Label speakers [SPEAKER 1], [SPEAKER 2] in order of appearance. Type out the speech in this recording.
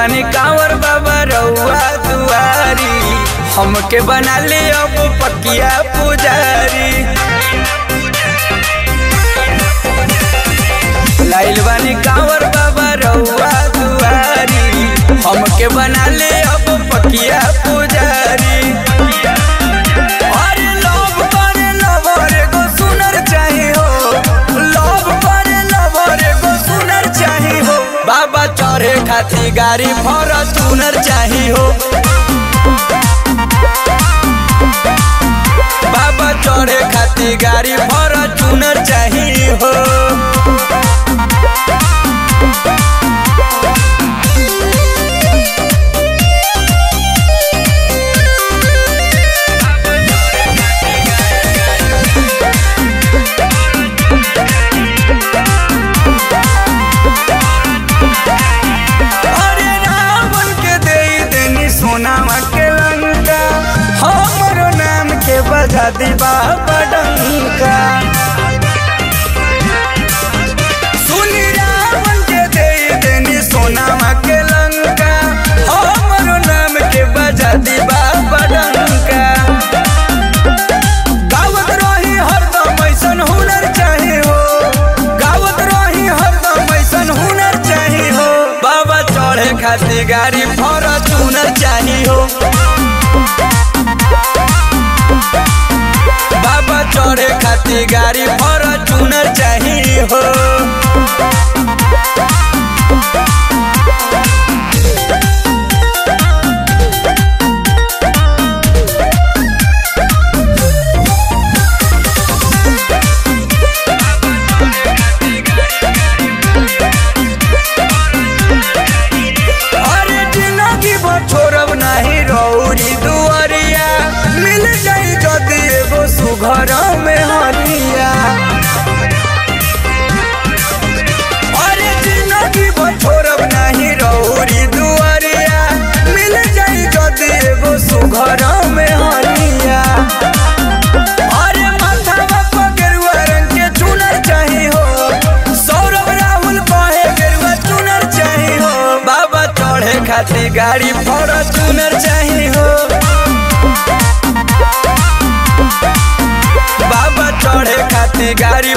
[SPEAKER 1] बानी कांवर बाबा रउआ दुआरी हमके बना ले अब पकिया पुजारी लाइल बानी कांवर बाबा रउआ दुआरी हमके बना ले अब पकिया पुजारी अरे लव करे लवर एगो सुनर चाही हो लव करे लवर एगो सुनर चाही हो बाबा चढ़े खाती गाड़ी फॉर्चूनर चाही हो बाबा चढ़े खाती गाड़ी फॉर्चूनर चाही हो अरे रावण के दे देनी सोनामा के लंका हमरो नाम के बजा दी बाबा डंका सुनी रावण के दे देनी सोनामा के लंका हमरो नाम के बजा दी बाबा डंका गावत रही हरदम ऐसन हुनर चाहे हो गावत रही हरदम ऐसन हुनर चाही हो बाबा चढ़े खाती गाड़ी फॉर्चूनर चाही हो बाबा चढ़े खाती गाड़ी फॉर्चूनर चाही हो अरे जिंदगी भर छोड़ब नहीं रौरी दुआरिया मिल जाई जदी एगो सुघर में हरिया अरे जिंदगी भर छोड़ब नहीं रौरी दुआरिया मिल जाई जदी एगो सुघर में हरिया अरे माथावा पर गेरुआ रंग के चुनर चाही हो सौरभ राहुल कहे गेरुआ चुनर चाही हो बाबा चढ़े खाती गाड़ी फॉर्चूनर चाही हो बाबा चढ़े खाती गाड़ी